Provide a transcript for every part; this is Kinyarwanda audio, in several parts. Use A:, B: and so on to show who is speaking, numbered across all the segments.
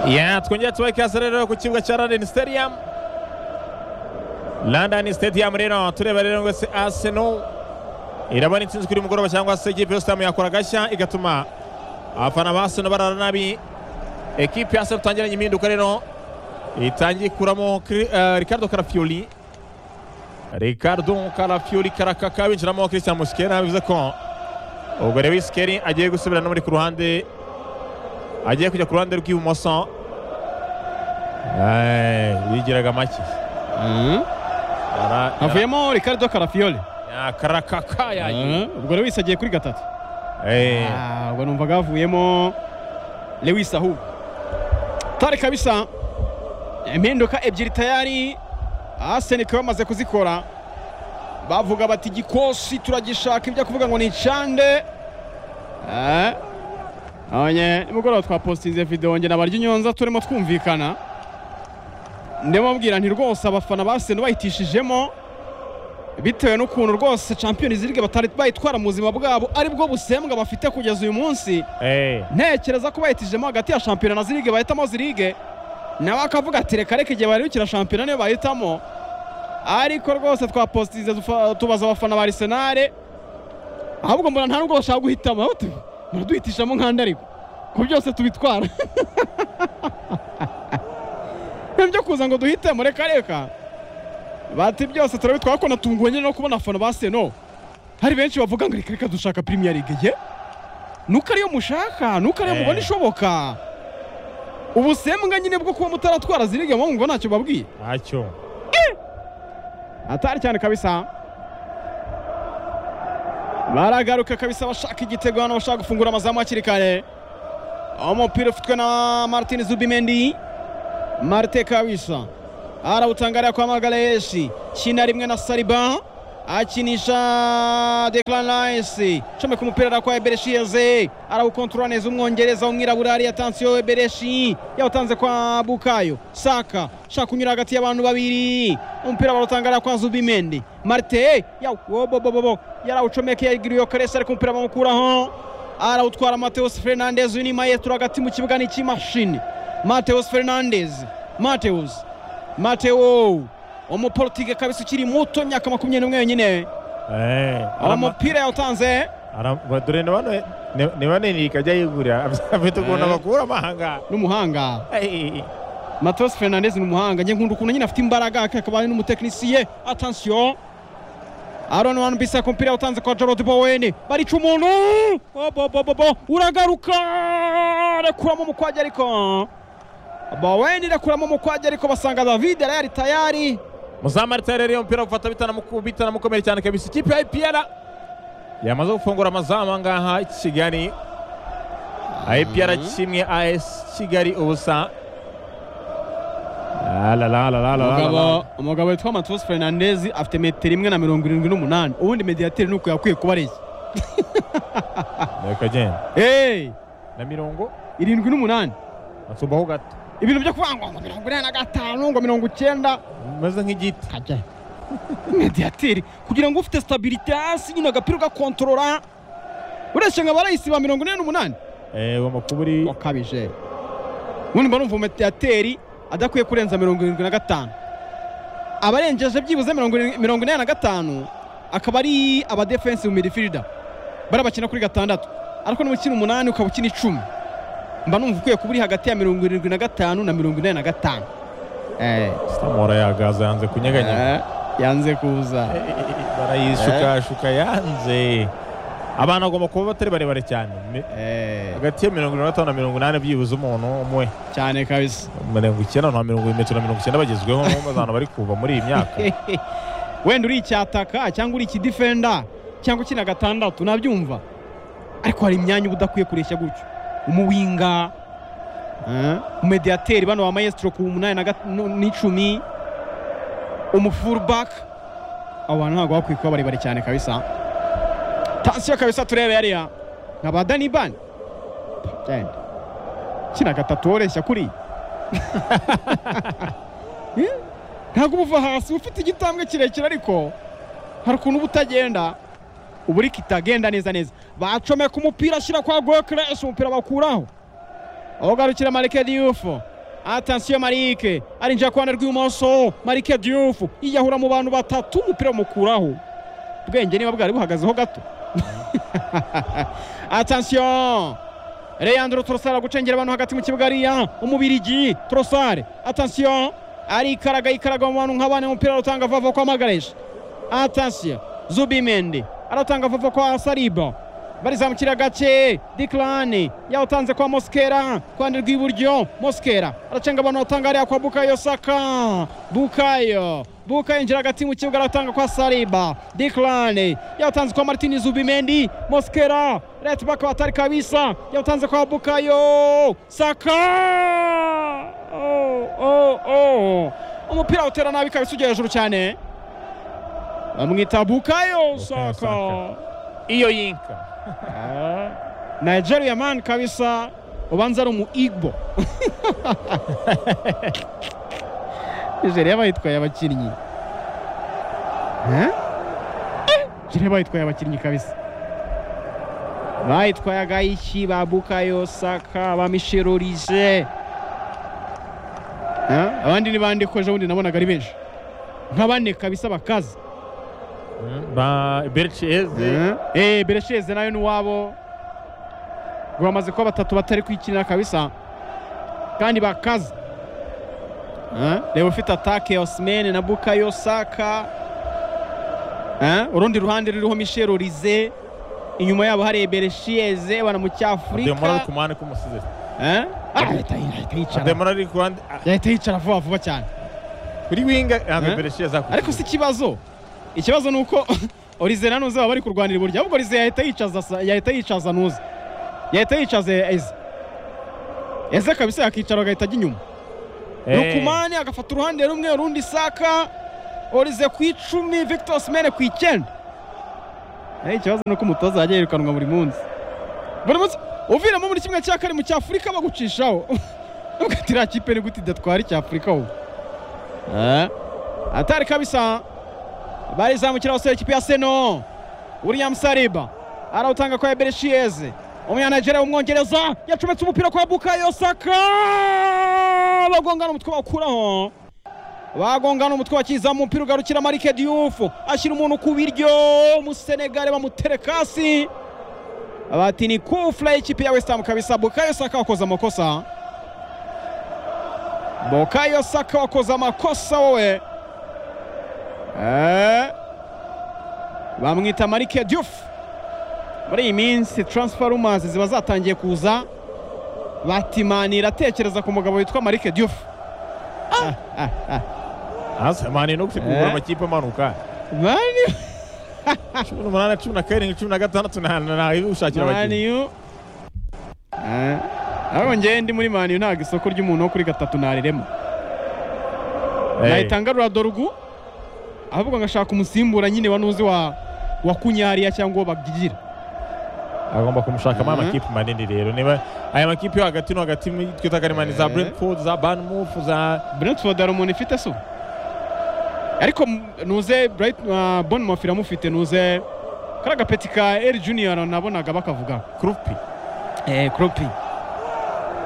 A: ya twongere tubahe ikaze rero ku kibuga cya London Stadium London Stadium rero tureba rero ngo se Arsenal irabona intsinzi kuri mugoroba cyangwa se ikipe yose yakora gashya igatuma abafana ba Arsenal barara nabi ekipe ya Arsenal tangiranye impinduka rero itangiye kuramo Ricardo Carafioli Ricardo Carafioli karakaka binjiramo Christian Muskera bivuze ko ubwo rero Iskeri agiye gusubira no muri ku ruhande agiye kujya ku ruhande rw'ibumoso yigiraga make
B: havuyemo ricardo karafiyoli
A: karakaka yagiye
B: ubwo lewis agiye kuri gatatu Ah, ubwo numvaga havuyemo lewis ahubwo tare kabisa impinduka ebyiri tayari asenike bamaze kuzikora bavuga bati igikosi turagishaka ibyo kuvuga ngo ni icande Eh, abanye nimugoroba twapositinze videwo njye nabarya inyonza turimo twumvikana ndimo mbwira nti rwose abafana basene bahitishijemo bitewe n'ukuntu rwose champions league batari bayitwara mu buzima bwabo aribwo busembwa bafite kugeza uyu munsi ntekereza ko bahitijemo hagati ya shampiyona na zirige bahitamo zirige nawe akavuga ati reka reka igihe baribukira shampiyona niyo bahitamo ariko rwose twapositinze tufa- tubaza abafana ba arisenale ahubwo mbona nta nubwo bashaka guhitamo aho tu- baraduhitishamo nk'andi ariko ku byose tubitwara ibyo kuza ngo duhitemo reka reka bati byose turabitwara kuko natunguwe nyine no kubona abafana ba seno hari benshi bavuga ngo reka reka dushaka premier league ye nuko ariyo mushaka nuko ariyo
A: Eh.
B: mubona ishoboka ubusembwa nyine bwo kuba mutaratwara zirige mwumva ntacyo babwiye
A: ntacyo
B: hatari cyane kabisa baragaruka kabisa bashaka igitego hano bashaka gufungura amazamu hakiri kare umupira ufitwe na martin zubimendi marte kabisa arawutangarira kwa magaleyeshi kina rimwe na sariba akinisha declan rice comeka umupira ara kwa ebereshi yeze arawukontorora neza umwongereza w'umwirabura ari yatansiyo ebereshi yawutanze kwa bukayo saka shaka kunyura hagati y'abantu babiri umupira barawutangarira kwa zubimendi marte yawobobobobo yarawucomekeye giriyo karesi ariko umupira bamukuraho arawutwara mateus fernandez uyu ni maestro hagati mu kibuga n'icy'imashini mateus fernandez mateus mateo umuporutike kabisa ukiri muto imyaka makumyabiri n'umwe yonyine uwo mupira yawutanze
A: dore ni bano ni banini ikajya yigurira afite ukuntu
B: Eh.
A: abakura amahanga
B: n'umuhanga
A: Eh,
B: mateus fernandez ni umuhanga njye nkunda ukuntu nyine afite imbaraga akaba ari n'umutekinisiye atansiyo aron wan bisaka umupira yawutanze kwa jarod bowen barica umuntu bobobobo uragaruka rekuramo umukwajya ariko bowen rekuramo umukwajya ariko basanga david arayari tayari
A: muzamarita rero iyo mupira gufata bitanamukomeye cyane kabisa ikipe ya IPR yamaze gufungura amazamu angaha kigali IPR kimwe AS Kigali ubusa La, la, la, la, la, la, la, la.
B: umugabo witwa mateus fernandez afite metero imwe na mirongo irindwi n'umunani ubundi mediyateri ni uko yakwiye kuba areshya
A: Reka genda
B: Hey,
A: na mirongo
B: irindwi n'umunani
A: asubaho gato
B: ibintu byo kuvuga ngo ngo mirongo inani na gatanu ngo mirongo icyenda
A: umeze nk'igiti
B: kajya mediyateri kugira ngo ufite sitabiriti hasi nyine agapira ugakontorora ureshya nka barayisi ba mirongo ine n'umunani
A: Eh, uwo makuba uri
B: wakabije ubundi mba numva mediyateri adakwiye kurenza mirongo irindwi na gatanu abarengeje byibuze mirongo irindwi- mirongo ine na gatanu akaba ari abadefensive midifirida bari abakina kuri gatandatu ariko niba ukina umunani ukaba ukina icumi mba numva ukwiye kuba uri hagati ya mirongo irindwi na gatanu na mirongo ine na gatanu Eh.
A: sitamora yagaza yanze kunyeganyega
B: Eh, yanze kuza
A: Eh, eh, eh, barayishukashuka yanze abana bagomba kuba batari barebare cyane Mi-
B: Eh,
A: hagati ya mirongo inani na gatanu na mirongo inani byibuze umuntu umwe
B: cyane kabisa
A: mirongo icyenda na mirongo metero na mirongo icyenda bagezweho n'abazana bari kuva muri iyi myaka
B: wenda uri icyataka cyangwa uri ikidifenda cyangwa ukina gatandatu nabyumva ariko hari imyanya uba udakwiye kureshya gutyo umuwinga eh, umediyateri bano ba mayesitiro ku munani na gat- nu- n'icumi umufurubaka abo bantu ntabwo bakwiye kuba barebare cyane kabisa tansiyo kabisa turebe yariya nka ba dani bani Genda. kina gatatu woreshya kuri Eh, ntabwo uba uva hasi uba ufite igitambwe kirekire ariko hari ukuntu uba utagenda uba uri kitagenda neza neza bacomeka umupira ashyira kwa gokereshi umupira bakuraho aho ugarukira marike diyufo atansiyo marike arinjira ku ruhande rw'ibumoso marike diyufu yiyahura mu bantu batatu umupira bamukuraho ubwenge niba bwari buhagazeho gato atansiyo reyandro torosari gucengera abantu hagati mu kibuga ariya umubirigi torosari atansiyo arikaraga yikaraga mu bantu nk'abana umupira aratanga vava ko amagareje atansiyo zubimende aratanga vava ko asariba barizamukira gake dikirani yawutanze kwa mosikera ku ruhande rw'iburyo mosikera aracenga abantu batanga hariya kwa bukayo saka bukayo bukayo yinjira hagati mu kibuga aratanga kwa sariba dikirani yawutanze kwa martini zubimendi mosikera reti baka batari kabisa yawutanze kwa bukayo saka oh, oh, oh. umupira awutera nabi kabisa ujya hejuru cyane bamwita bukayo saka
A: iyo yinka
B: nigeria man kabisa ubanza ari umu igbo nigeria bayitwaye abakinnyi nigeria bayitwaye abakinnyi kabisa bayitwaye agaiki ba bukayo saka bamishirurije abandi ni bande ko ejobundi nabonaga ari benshi nka bane kabisa bakaza
A: ba bericiyeze
B: eee bericiyeze nayo ni uwabo bamaze kuba batatu batari kwikinira kabisa kandi bakaza reba ufite atake osimene na bukayo saka urundi ruhande ruriho mishero rize inyuma yabo hari bericiyeze bana mu cyafurika
A: demora ari ku muhanda k'umusize
B: ahita
A: ari ku ruhande
B: yicara vuba vuba cyane
A: kuri winga ntabwo bericiyeze
B: ariko si ikibazo ikibazo ni uko orize na nuze baba bari kurwanira uburyo ahubwo orize yahita yicaza yahita yicaza nuze yahita yicaza eze eze kabisa yakicara agahita ajya inyuma rukumani agafata uruhande rumwe urundi saka orize ku icumi victor osimene ku icyenda ikibazo ni uko umutoza yajya yirukanwa buri munsi buri munsi uviramo muri kimwe cya kane mu cyafurika bagucishaho nubwo iriya kipe ni gute idatwara icyafurika wowe atari kabisa barizamukira basore ikipe ya seno william sariba arawutanga kwa ebereshiyeze umunyanigeria w'umwongereza yacometse umupira kwa bukayo saka bagongana umutwe bakuraho bagongana umutwe bakizamu umupira ugarukira marike diyufu ashyira umuntu ku biryo umusenegare bamuterekasi bati ni kufura y'ikipe ya wesitamu kabisa bukayo saka wakoze amakosa bukayo saka wakoze amakosa wowe bamwita marike dufu muri iyi minsi taransifarumazi ziba zatangiye kuza batimani iratekereza ku mugabo witwa marike dufu
A: mani no gutegura amakipe amanuka cumi n'umunani cumi na karindwi cumi na gatandatu ntawe ushakira abakinnyi
B: ariko ngewe ndi muri maniyu ntabwo isoko ry'umuntu wo kuri gatatu ntariremo nahita ngarura dorugu ahubwo ngashaka umusimbura nyine wanuzi wa wa kunyariya cyangwa bagigira
A: agomba kumushakamo amakipe manini rero niba aya makipe yo hagati no hagati twita ko ari za brentford za bournemouth za
B: brentford hari umuntu ifite so ariko nuze bournemouth iramufite nuze kari agapeti ka eri junior nabonaga bakavuga
A: kurupi
B: eee kurupi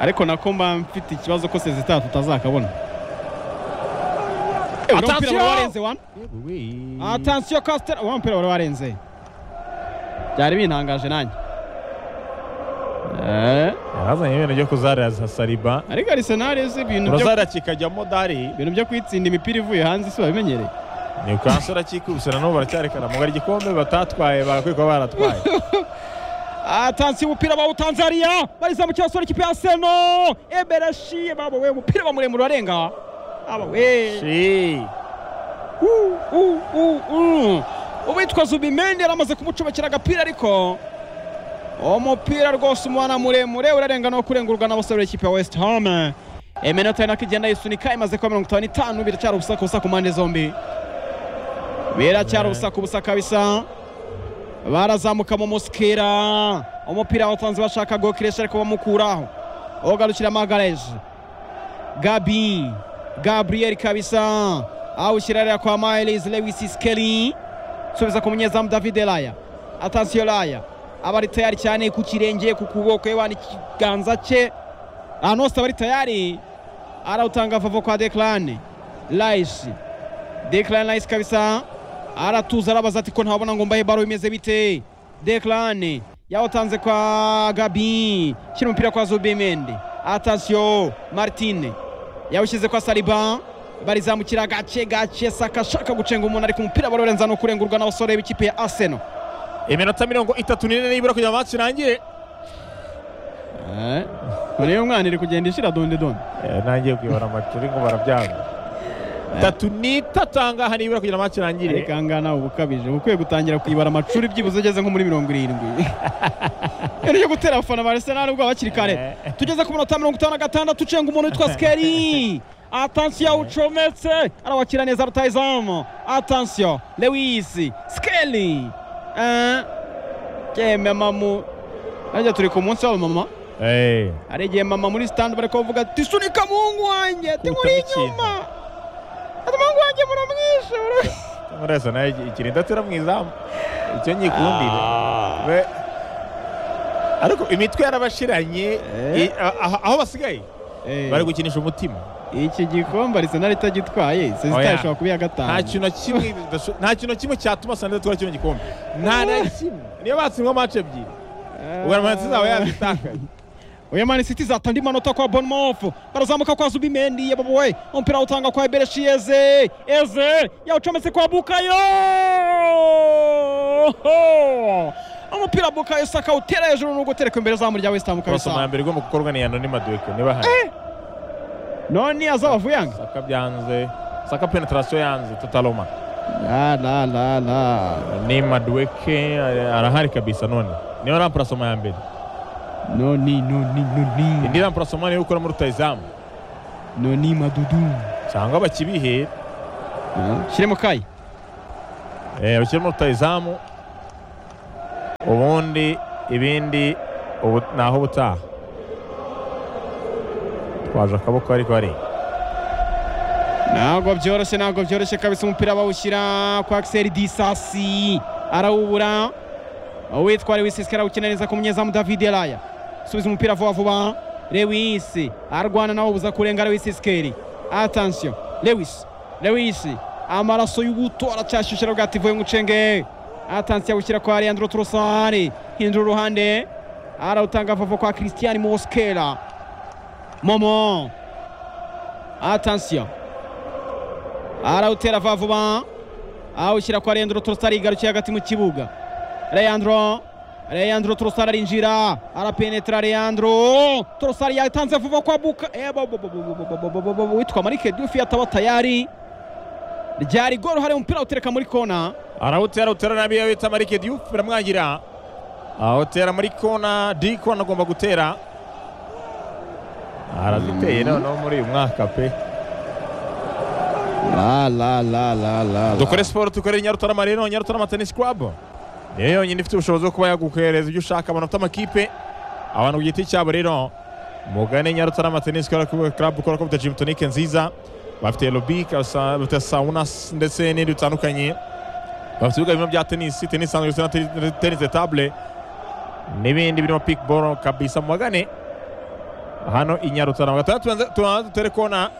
B: ariko nako mba mfite ikibazo ko sezitara tutazakabona atansiyo kasitera uwo mupira wari warenze byari bintangaje nanjye
A: yazanye ibintu byo kuzarira sariba
B: ariko arisenali izi ibintu
A: byo urazarira kikajyamo dari
B: ibintu byo kwitsinda imipira ivuye hanze isi babimenyereye
A: ni ukansi urakikubise na n'ubu baracyarekana mu igikombe batatwaye barakwiye kuba baratwaye
B: atansiyo umupira bawutanze hariya barizamukira basore ikipe ya seno eberashiye babo we umupira bamuremura urarenga uwitwa zubimendi yari amaze kumucomekera agapira ariko umupira rwose umwana muremure urarenga no kurengurwa n'abasore b'ikipe ya wesiti home iminota nako igenda yisunika imaze kuba mirongo itanu n'itanu biracyari ubusa busa ku mpande zombi biracyari ubusa ku busa kabisa barazamuka mu musikira umupira watanze bashaka gokiresha ariko bamukuraho ugarukira magareje gabi gabriel kabisa awushyirarira kwa miles lewis skeli subiza ku munyezamu david elaya atansiyo laya aba ari tayari cyane ku kirenge ku kuboko yewe n'ikiganza cye ahantu hose aba ari tayari arawutanga vavo kwa Declan Rice Declan Rice kabisa aratuza arabaza ati ko ntabona ngo mbahe baro bimeze bite Declan yawutanze kwa Gabi shyira umupira kwa Zubimendi atasiyo Martine yawushyize kwa Saliba barizamukira gace gace Saka ashaka gucenga umuntu ariko umupira barorenza no kurengurwa n'abasore b'ikipe ya Arsenal
A: iminota mirongo itatu n'ine nibura kugira ngo match irangire
B: none iyo mwana iri kugenda ishira donde donde
A: nangiye kuyobora amacuri ngo barabyanga tatu n'itatu ahangaha nibura kugira ngo match irangire
B: ariko ahangaha nawe uba ukabije uba ukwiye gutangira kuyibara amacuri byibuze ugeze nko muri mirongo irindwi ibintu byo gutera abafana ba Arsenal ubwo bakiri kare tugeze ku minota mirongo itanu na gatandatu ucenga umuntu witwa Skeri atansiyo ucometse arawakira neza rutayizamu atansiyo lewisi Skeri yemwe mamu arya turi ku munsi w'abamama
A: Eh,
B: hari igihe mama muri sitandi bari kuvuga ati sunika muhungu wanjye ati
A: Witaba
B: muri
A: ikintu."
B: inyuma ati muhungu wanjye muramwishe mura-"
A: murese nawe iki- ikirinda tera mu izamu icyo nyikundire
B: Ah.
A: We- ariko imitwe yarabashiranye
B: Eh.
A: i- a- a- aho basigaye
B: Eh,
A: bari gukinisha umutima
B: iki gikombe arisenali itagitwaye
A: Oya.
B: sesita ishobora kuba iya gatanu
A: nta kintu na kimwe bidasho- nta kintu na kimwe cyatuma santa twara kino gikombe nta na kimwe niyo batsindwa match ebyiri
B: Ah.
A: ubwo amanota zabo yazitakaje
B: Oya Man City izata andi manota kwa Bournemouth. Barazamuka kwa Zubimendi yabo we. Umupira utanga kwa Bereshiyeze. Eze yawucometse kwa Bukayo. Ho! Umupira Bukayo Saka utera hejuru no gutereka imbere zamu rya West Ham
A: cross mu ya
B: kabisa.
A: mbere igomba gukorwa ni anonima duweke niba hari
B: None azabavuyanga.
A: saka byanze saka penetration yanze totaloma
B: La la la la.
A: ni maduweke ara- arahari kabisa none niyo ramparasoma ya mbere
B: Noni noni noni.
A: indi ramparasoma niyo ukora muri rutayizamu
B: Noni madudu.
A: cyangwa bakibihera
B: Shiremo kai.
A: Eh, abakiri muri rutayizamu ubundi ibindi ubu- ni aho ubutaha twaje akaboko ariko hari
B: ntabwo byoroshye ntabwo byoroshye kabisa umupira bawushyira kwa Axel Disasi arawubura uwitwa Lewis Skelly awukina neza ku munyezamu David Elaya subiza umupira vuba vuba Lewis arwana nawe ubuza kurenga Lewis Skelly attention Lewis Lewis amaraso y'ubuto aracyashyushye aravuga ati vuye ngucenge attention awushyira kwa Leandro Trossard hindura uruhande arawutanga vuba kwa Christian Moskera Momo attention arawutera vuba vuba awushyira kwa Leandro Trossard yigarukiye hagati mu kibuga Leandro Leandro Trossard arinjira arapenetra Leandro Trossard yatanze vuba kwa Buka Eh, bo- bo- bo- bo- bo- bo- bo- bo- bo- bo- bo- witwa Marike Diouf yataba tayari ryari gol hari umupira utereka muri kona
A: arawutera utera nabi iyo bita marike diyufu biramwangira awutera muri kona di kona agomba gutera araziteye noneho muri uyu mwaka pe
B: la la la la la
A: dukore siporo dukorere nyarutarama rero nyarutarama tenisi klabu niyo yonyine ifite ubushobozi bwo kuba yagukohereza ibyo ushaka amanota amakipe abantu ku giti cyabo rero mugane nyarutarama tenisi klabu ukora ko bita jimu tonike nziza bafite lobi bafite sawunas ndetse n'ibindi bitandukanye bafite ibibuga bimwe bya tenisi tenisi isanzwe ndetse na tenisi- tenisi table n'ibindi birimo pikiboro kabisa mugane hano i nyarutarama gatandatu tubanze- tubanze dutere kona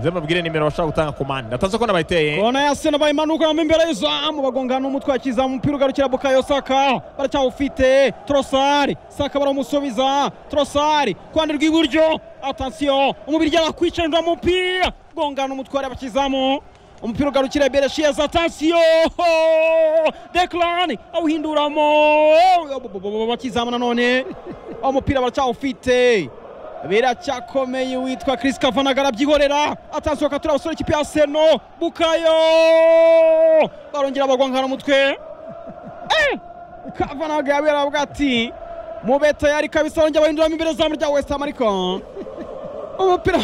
A: nze mubwire nimero bashaka gutanga komande natanze kona bayiteye
B: kona ya Arsenal bayimanuka bamwe imbere y'izamu bagongana n'umutwe wa kizamu umupira ugarukira Bukayo Saka baracyawufite Trossard Saka baramusubiza Trossard kwande rw'iburyo attention umubiri yakwicenga umupira gongana n'umutware w'abakizamu umupira ugarukira Bereshiyeza attention Declan awuhinduramo abakizamu nanone umupira baracyawufite biracyakomeye witwa Chris Kavanaga arabyihorera atansiyo katura abasore ikipe ya Arsenal Bukayo barongera bagwangana umutwe Eh! Kavanaga yabera aravuga ati mube tayari kabisa barongera bahinduramo imbere zamu rya West Ham ariko umupira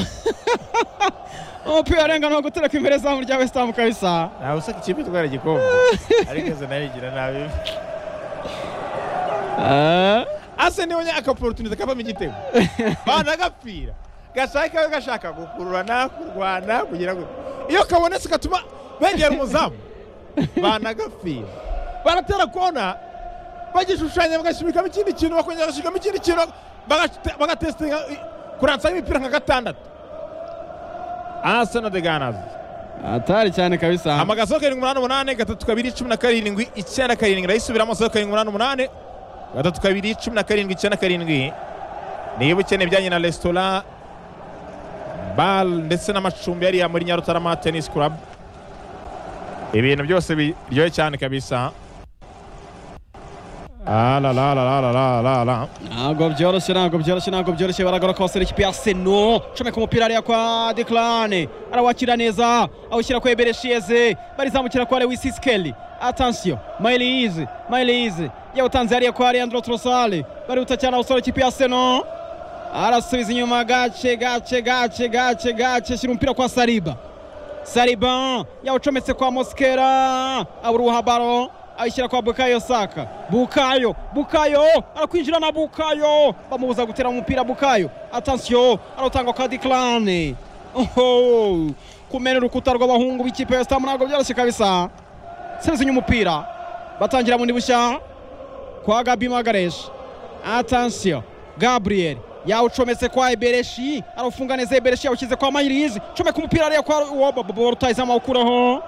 B: umupira warenganwa gutereka imbere zamu rya West Ham kabisa
A: ntawe usaka ikipe itwara igikombe ariko izo nayo igira nabi ase niwe nyakaporotunite kavamo igitego banagapfira gashaka we gashaka gukururana kurwana kugira ngo iyo kabonetse gatuma begera umuzamu banagapfira baratera kona bagishushanya bagashyirikamo ikindi kintu bakongera bagashyirikamo ikindi kintu bagatesitinga kuransaho imipira nka gatandatu Arsenal de Gunners
B: atari cyane kabisa
A: amagaso karindwi umunani umunani gatatu kabiri cumi na karindwi icyenda karindwi ndayisubiramo zeru karindwi umunani umunani gatatu kabiri cumi na karindwi icyenda karindwi niba ukeneye ibijyanye na resitora bare ndetse n'amacumbi yariya muri nyarutarama tenisi kurabu ibintu byose biryoshye cyane kabisa arararararara
B: ntabwo byoroshye ntabwo byoroshye ntabwo byoroshye baragora ko basore ikipe ya seno comeka umupira ariya kwa declane arawakira neza awushyira kwa ebereshieze barizamukira kwa lewis iskeli atansiyo mayilize mayilize yawutanze hariya kwa leandro trosale barihuta cyane abasore ikipe ya seno arasubiza inyuma gace gace gace gace gace shyira umupira kwa sariba sariba yawucometse kwa moskera aburuha baro ayishyira kwa bukayo saka bukayo bukayo arakwinjira na bukayo bamubuza gutera umupira bukayo atansiyo aratangwa kwa diklane oho kumena urukuta rw'abahungu b'ikipe ya sitamu ntabwo byoroshye kabisa seruzinya umupira batangira bundi bushya kwa gabi magareshi atansiyo gabriel yawucometse kwa ebereshi arawufunga neza ebereshi yawushyize kwa mayirizi comeka umupira ariya kwa woba rutayizamu awukuraho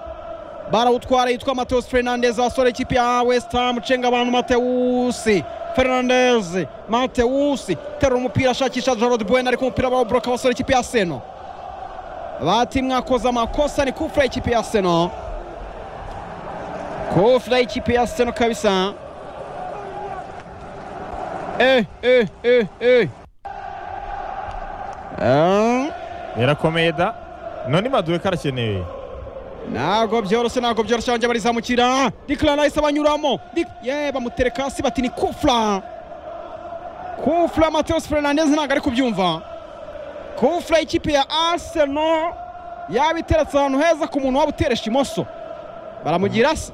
B: barawutwara yitwa mateus fernandez wasore ikipe ya west ham cenga abantu mateusi fernandez mateusi terura umupira ashakisha jarod bwen ariko umupira barawuboroka basore ikipe ya seno bati mwakoze amakosa ni kufura ikipe ya seno kufura ikipe ya seno kabisa eh eh eh eh Ah,
A: birakomeye da none maduwe karakenewe
B: ntabwo byoroshye ntabwo byoroshye banjye barizamukira diklana ahise abanyuramo Dik- ye bamutereka hasi bati ni kufra kufra mateus fernandez ntabwo ari kubyumva kufra ikipe ya arsenal yabiteretse ahantu heza ku muntu waba uteresha imoso baramugira se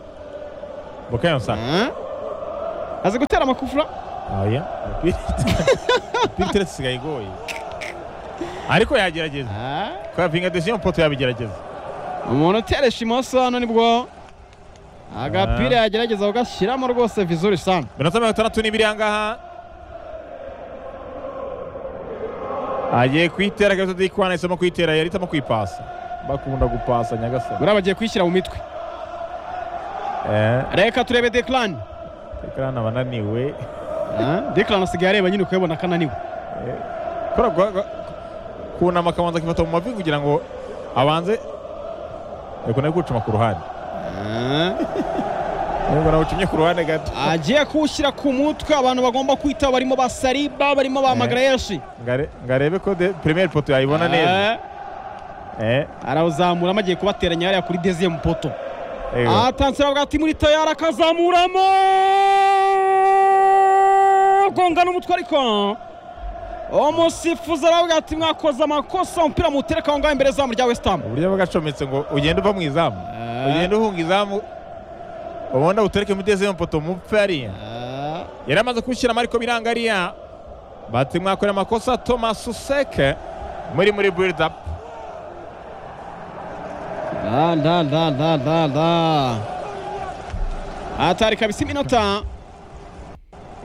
A: bukayo saka
B: Ah? azi gutera amakufra
A: oya umupira iteretse isigaye igoye ariko yagerageza kwa vinga desiyo poto yabigerageza
B: umuntu uteresha imoso hano nibwo agapira yagerageza kugashyiramo rwose vizuri sana
A: minota mirongo itandatu n'ibiri ahangaha agiye kuyitera kabisa dikwana yahisemo kuyitera yarihitamo kuyipasa bakunda gupasa nyagasani
B: buriya bagiye kwishyira mu mitwe
A: eh
B: reka turebe declan
A: kandi abananiwe
B: declan asigaye areba nyine ukabibona akananiwe
A: kora gwa- gwa- kunama akabanza akifata mu mavi kugira ngo abanze ariko nawe kucuma ku ruhande ariko nawe ucumye ku ruhande gato
B: agiye kuwushyira ku mutwe abantu bagomba kwita barimo ba sariba barimo ba
A: Eh.
B: magarayeshi
A: Ngare- ngarebe ko de premier poto yayibona neza
B: Eh,
A: eh
B: arawuzamuramo agiye kubateranya hariya kuri deziyemu poto
A: ewe.
B: atansira bwa muri tayari akazamuramo gonga n'umutwe ariko umusifuzi aravuga ati mwakoze amakosa umupira muwutereka aho ngaho imbere zamu rya wesitamu
A: uburyo bagacometse ngo ugende uva mu izamu ugende uhunga izamu ubundi awutereke muri dezemu poto mupfe hariya yari amaze kubishyiramo ariko biranga hariya bati mwakora amakosa thomas useke muri muri build up
B: La la la la la la. Hatari kabisa iminota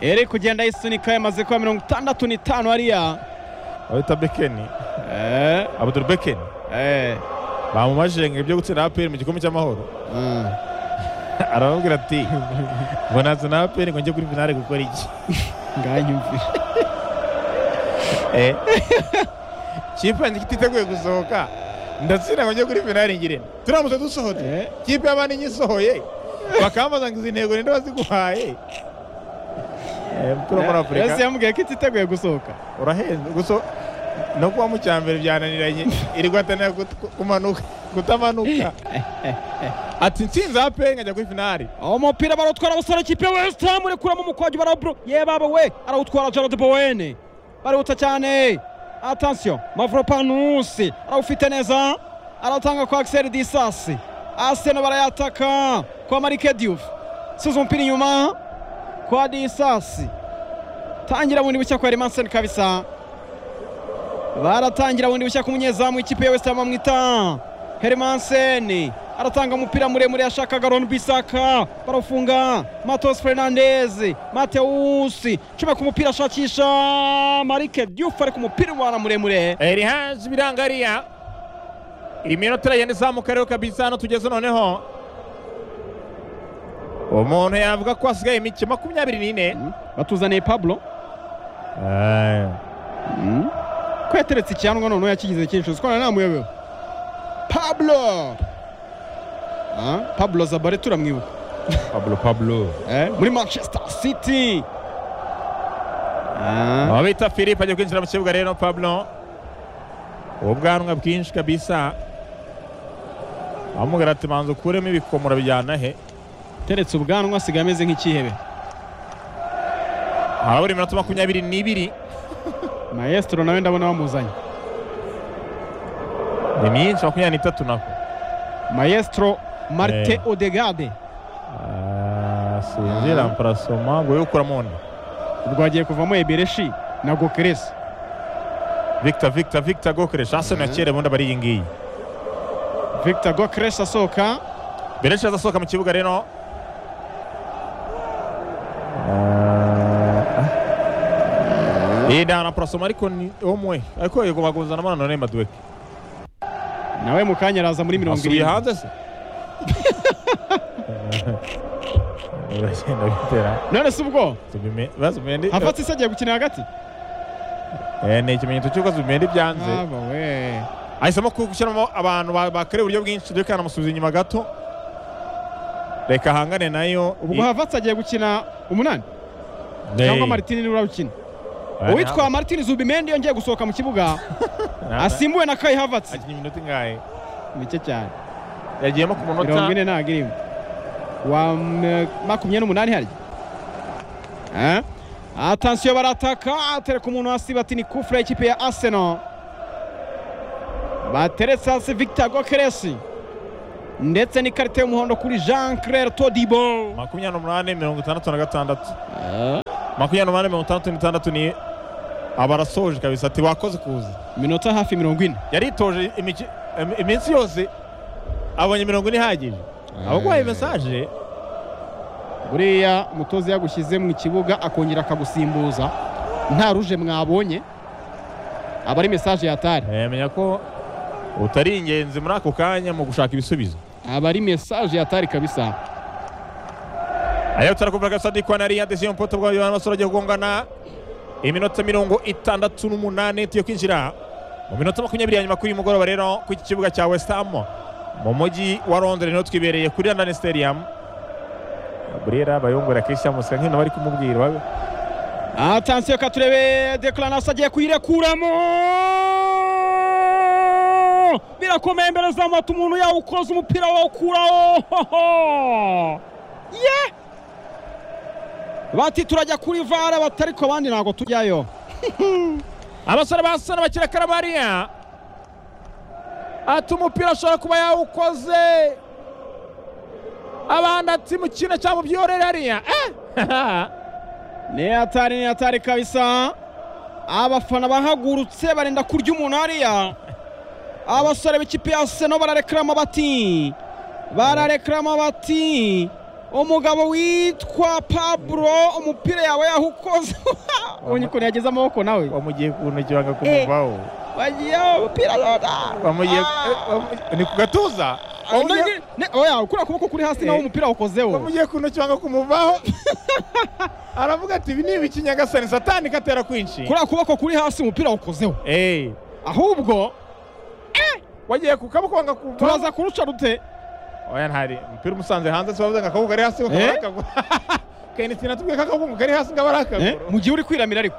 B: iri kugenda yisunika yamaze kuba mirongo itandatu n'itanu hariya
A: abita bekeni
B: Eh,
A: abudul bekeni
B: eh,
A: bamumajenge byo gutsinda aperi mu gikombe cy'amahoro
B: mm.
A: arababwira ati ngo nazana aperi ngo njye kuri finale gukora iki
B: Nganyumvira.
A: Eh. kipe yanjye ititeguye gusohoka ndatsinda ngo njye kuri finale ngire turamutse dusohotse
B: Eh,
A: kipe y'abandi nyisohoye bakambaza ngo izi ntego ninde waziguhaye Eh, umupira wo muri
B: Yesu
A: afurika
B: yamubwiye ko ititeguye gusohoka.
A: urahenze gusa no kuba mu cya mbere byananiranye irirwa atanira gut- kumanuka kutamanuka ati nsinze ape nkajya kuri finali
B: Umupira barawutwara abasore ikipe ya West Ham urekuramo umukwagi barawubro. Ye baba we arawutwara Gerald Bowen. Barihuta cyane. Attention, Mavropanos arawufite neza. Arawutanga kwa Axel Disasi. Arsenal barayataka kwa Marike Diouf. Suza umupira inyuma kwa Disasi. Tangira bundi bushya kwa Hermansen kabisa. Baratangira bundi bushya ku munyezamu ikipe ya West Ham bamwita Hermansen. Aratanga umupira muremure yashaka Garon Bisaka. Barawufunga Matos Fernandez, Mateus. Chuma ku mupira ashakisha Marike Diouf ari ku mupira wana muremure.
A: erihazi birangariya iminota iragenda izamuka rero kabisa hano tugeze noneho umuntu yavuga ko hasigaye imikino makumyabiri n'ine
B: Mm. batuzaniye pablo Mm. ko yateretse icyanwa noneho yakigize cyinshi uzi ko nta muyobewe pablo Ah, pablo zabare turamwibuka
A: pablo pablo
B: Eh, muri manchester city Ah,
A: aho bita philippe agiye kwinjira mu kibuga rero pablo ubwanwa bwinshi kabisa bamubwira ati manza ukuremo ibikomora bijyana he
B: teretse ubwanwa asigaye ameze nk'ikihebe
A: harabura iminota makumyabiri n'ibiri
B: maestro nawe ndabona bamuzanye
A: ni myinshi makumyabiri n'itatu naho
B: maestro marte
A: Eh.
B: odegade
A: sinzira mparasoma ngo yukura mundi
B: ubwo hagiye kuvamo ebereshi na gokeresi
A: victor victor victor gokoresha asoni ya kera ubundi aba ari iyi ngiyi
B: victor gokeresi asohoka
A: Bereshi azasohoka mu kibuga rero iyi ni ahantu aparasoma ariko ni umwe ariko yego baguzana mwana none maduweke
B: nawe mu kanya araza muri mirongo
A: asubiye
B: irindwi
A: hanze se uragenda witera
B: none si ubwo
A: Zubime- ba Zubimendi-
B: hafatse isi agiye gukina hagati
A: Eh, ni ikimenyetso cy'uko zubimendi byanze
B: haba we
A: ahisemo ku- gushyiramo abantu ba- bakoreye uburyo bwinshi dore kanamusubiza inyuma gato reka ahangane nayo
B: ubwo hafatse agiye gukina umunani
A: Eh,
B: cyangwa martini niwe urawukina
A: eh,
B: uwitwa martini zubimendi yongeye gusohoka mu kibuga
A: na-
B: asimbuwe na kai havatse
A: akinye iminota ingahe
B: mike cyane
A: yagiyemo ku
B: mirongo
A: munota
B: ine ntabwo irimo wa m- makumyabiri n'umunani harya Eh? atansiyo barataka atereka umuntu hasi bati ni kufure y'ikipe ya aseno bateretse hasi victor gokeresi ndetse n'ikarita y'umuhondo kuri jean claire todibo
A: makumyabiri n'umunani mirongo itandatu na gatandatu makumyabiri n'umunani mirongo itandatu n'itandatu ni abarasoje kabisa ati bakoze kuza
B: minota hafi mirongo ine
A: yaritoje imiki- im- iminsi yose abonye mirongo ine ihagije abaguhaye mesaje
B: buriya umutoza yagushyize mu kibuga akongera akagusimbuza nta ruje mwabonye aba ari mesaje yatari
A: eh, menya ko utari ingenzi muri ako kanya mu gushaka ibisubizo
B: aba ari mesaje yatari kabisa
A: Ayo turakumva kabisa ndi kwa nari adesiyo mpoto bwa Yohana Masoro agiye kugongana iminota mirongo itandatu n'umunani tugiye kwinjira mu minota makumyabiri ya nyuma kuri uyu mugoroba rero ku iki kibuga cya West Ham mu mujyi wa Londres niho twibereye kuri London Stadium Gabriela Bayongora Christian Musenga nk'ino bari kumubwira babe
B: atansiyo katurebe deklaranasi agiye kuyirekuramo birakomeye imbere zamata umuntu yawukoze umupira wawukuraho hoho ye bati turajya kuri vara batari ku abandi ntabwo tujyayo
A: abasore ba Arsenal bakira karabariya ati umupira ashobora kuba yawukoze abandi ati mukina cyangwa byorere hariya eh
B: ni atari ni atari kabisa abafana bahagurutse barenda kurya umuntu hariya abasore b'ikipe ya seno bararekarama bati bararekarama bati umugabo witwa pablo umupira yawe yawukoze ubonye ukuntu yageze amaboko nawe
A: wamugiye ku ntoki banga kumuvaho
B: wagiyeho umupira loda
A: wamugiye
B: Ah.
A: eh, wamu- ni ku gatuza wamugiye
B: oya kuriya kuboko kuri hasi nawe
A: Eh.
B: umupira wawukozeho
A: wamugiye ku ntoki banga kumuvaho aravuga ati ibi ni ibiki nyagasani satani katera kwinshi
B: kuriya kuboko kuri hasi umupira wawukozeho
A: Eh,
B: ahubwo
A: wagiye ku kaboko banga kumuvaho
B: turaza kuruca dute
A: oya ntari umupira umusanze hanze se bavuze ngo akaboko kari hasi bakaba
B: Eh?
A: ari akaguru kenisi natubwiye ko akaboko kari hasi ngaba ari
B: Eh,
A: akaguru
B: mu gihe uri kwiramira ariko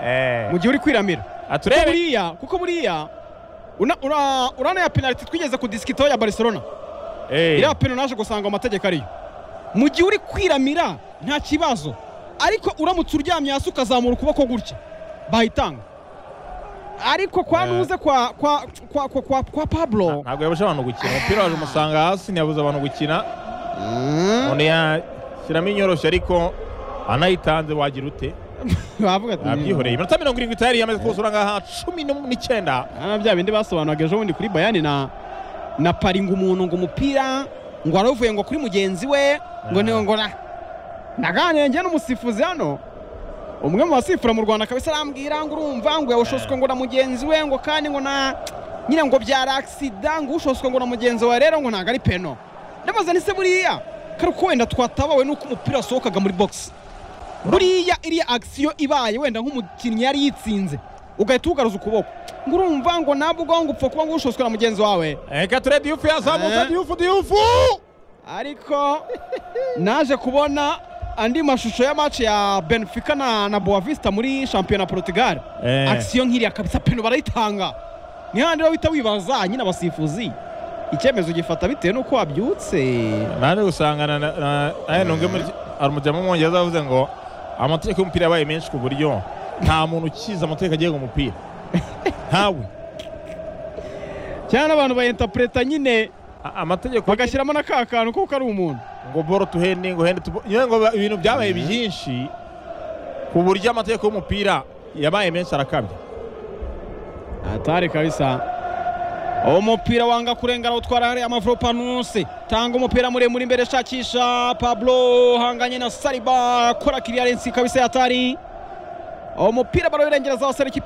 A: Eh,
B: mu gihe uri kwiramira kuko
A: aturebe
B: buriya kuko buriya una- ura- urana ya penaliti twigeze kudisikitaho ya barcelona
A: Eh,
B: iriya peno naje gusanga mu mategeko ariyo mu gihe uri kwiramira nta kibazo ariko uramutse uryamye hasi ukazamura ukuboko gutya bayitanga ariko kwa
A: Eh.
B: nuze kwa kwa kwa kwa, kwa, kwa pablo
A: ntabwo yabuje abantu gukina umupira waje umusanga hasi ntiyabuze abantu gukina
B: Mm.
A: umuntu yashyiramo inyoroshyo ariko anayitanze wagira ute
B: bavuga ati
A: abyihoreye iminota mirongo irindwi tayari yamaze kuzura ngaha cumi n'um- n'icyenda
B: hano bya bindi basobanuraga ejo bundi kuri bayani na na pari ngo umuntu ngo umupira ngo waravuye ngo kuri mugenzi we ngo ni ngo na naganiriye njye n'umusifuzi hano umwe mu basifura mu rwanda kabisa arambwira ngo urumva ngo yawushoswe ngo na mugenzi we ngo kandi ngo na nyine ngo byari agisida ngo ushoswe ngo na mugenzi wawe rero ngo ntabwo ari peno ndamaze nise buriya kari uko wenda twatabawe n'uko umupira wasohokaga muri bogisi buriya iriya agisiyo ibaye wenda nk'umukinnyi yari yitsinze ugahita ugaruza ukuboko ngo urumva ngo nabwo ngo upfa kuba ngo ushoswe na mugenzi wawe
A: reka ture diyufu yazamutse
B: Eh.
A: diyufu diyufu
B: ariko naje kubona andi mashusho ya match ya Benfica na, na Boavista muri shampiyona Portugal
A: Eh.
B: action nkiriya kabisa peno barayitanga ni handi rero uhita wibaza nyine abasifuzi icyemezo gifata bitewe n'uko wabyutse
A: naje gusangana na- na ayanunge muri arumujyamo umwongereza yavuze ngo amategeko y'umupira yabaye menshi ku buryo nta muntu ukiza amategeko agenga umupira ntawe
B: cyane abantu bayinterpreta nyine
A: A- amategeko
B: bagashyiramo na ka kantu kuko ari umuntu
A: ngo boro tuhende ngo hende tubo- nyine ngo ba- ibintu byabaye byinshi ku buryo amategeko y'umupira yabaye menshi arakabya
B: atari kabisa uwo mupira wanga kurengera utwara hariya amavuro panuse tanga umupira muremure imbere shakisha pablo hanganye na sariba kora kiriya lensi kabisa yatari uwo mupira barawurengereza wasara